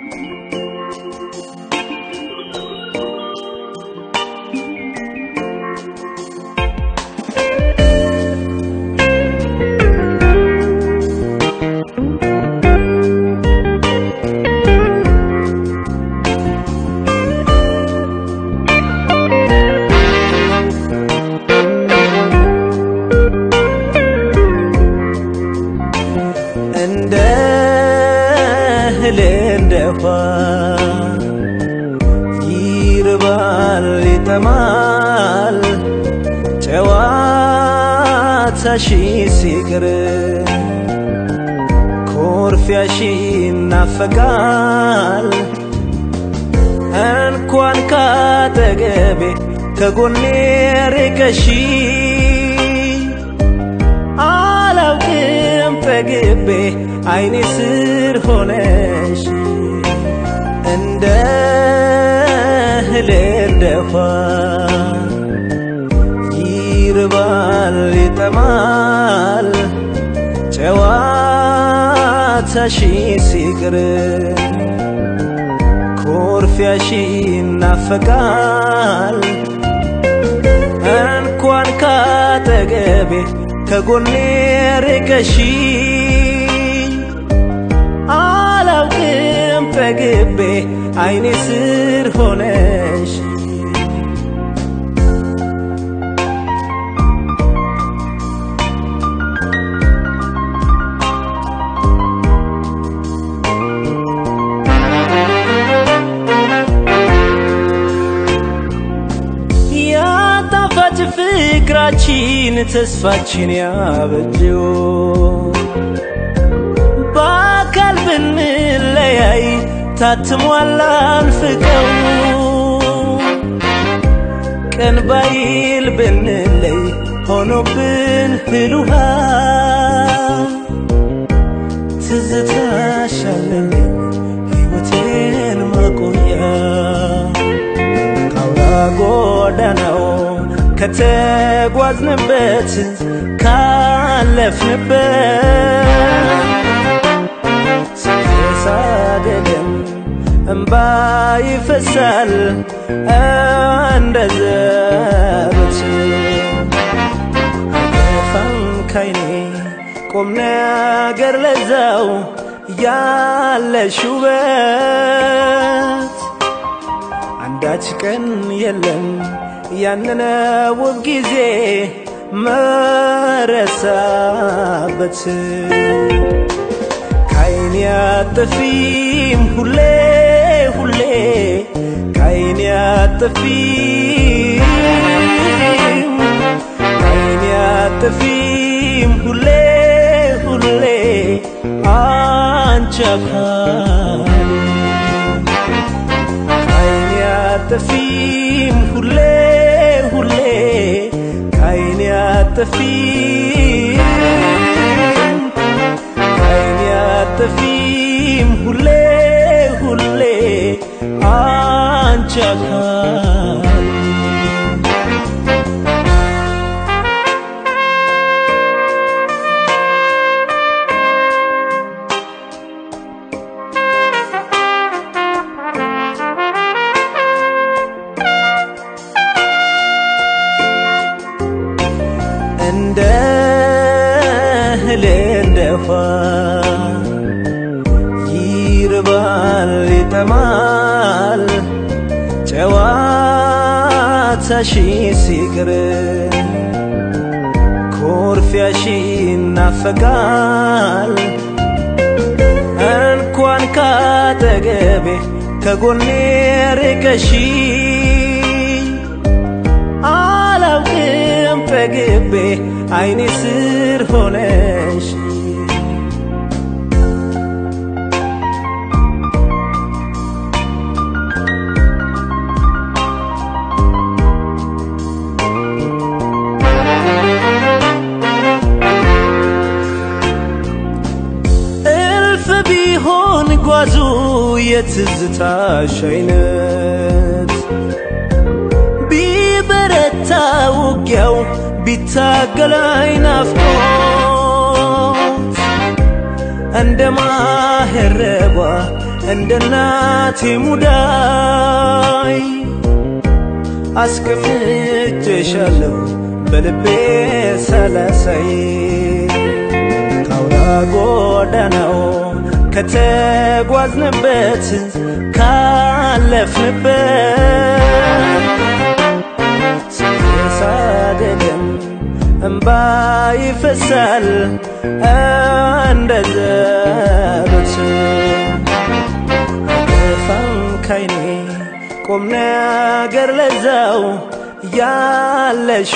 እንደ እህል እንደ ውሃ ይርባል ይጠማል ጨዋታሽ ሲቅር ኮርፊያሽ ይናፈቃል እንኳን ካጠገቤ ከጎኔ ርቀሽ አላውቅም ጠግቤ አይኔ ስር ሆነሽ እንደ እህል እንደ ውሃ ይርባል ይጠማል ጨዋታሽ ሲቅር ኮርፊያሽ ይናፈቃል እንኳን ካጠገቤ ከጎኔ ርቀሽ አላውቅም ጠግቤ አይኔ ስር ሆነሽ ያጣፋጭ ፍቅራችን ተስፋችን ያበጀው በአካል ብንለያይ ታትሟል አልፍቀው ቀን ባይል ብንለይ ሆኖብን ህልውሃ ትዝታሻለልኝ ሕይወቴን ማቆያ ካውራ ጎዳናው ከተጓዝንበት ካለፍንበት ሳደደም እምባ ይፈሳል እንደ ዘበት አይጠፋም ካይኔ ቁም ነገር ለዛው ያለሽ ውበት አንዳች ቀን የለም ያንን ውብ ጊዜ መረሳበት ካይን ያጠፊም ሁሌ ሁሌ ካይን ያጠፊም ካይን ያጠፊም ሁሌ ሁሌ አንቺ አካል ካይን ያጠፊም ሁሌ ሁሌ ካይን ያጠፊም ካይን ያጠፊም ሁሌ ሁሌ አንቺ አካል እንደ እህል እንደ ውሃ ይርባል ይጠማል ጨዋታሽ ሲቅር ኮርፊያሽ ይናፈቃል እንኳን ካጠገቤ ከጎኔ ርቀሽ አላውቅም ጠግቤ አይኔ ስር ሆነሽ እልፍ ቢሆን ጓዙ የትዝታሽ አይነት ቢበረታ ውጊያው ቢታገላይ ናፍቆት እንደ ማህረቧ እንደ እናቴ ሙዳይ አስቀምጬሻለሁ በልቤ ሰላሳይ ካውራ ጎዳናው ከተጓዝንበት ካለፍንበት ሳደደም እምባ ይፈሳል እንደ ዘበት አጠፋም ካይኔ ቁም ነገር ለዛው ያለሽ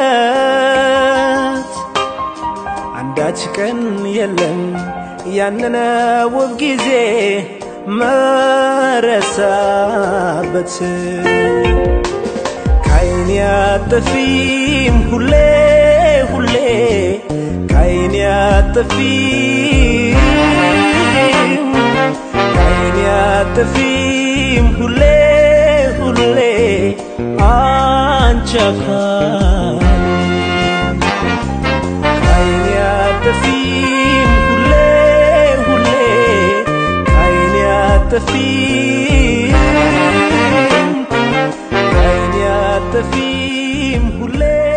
ውበት አንዳች ቀን የለም ያንን ውብ ጊዜ መረሳበት ካይኔ አጠፊም ሁሌ ሁሌ ካይኔ አጠፊም ካይኔ አጠፊም ሁሌ ሁሌ አንቺ አካል ካይኔ አጠፊም ሁሌ ሁሌ ካይኔ አጠፊም ካይኔ አጠፊም ሁሌ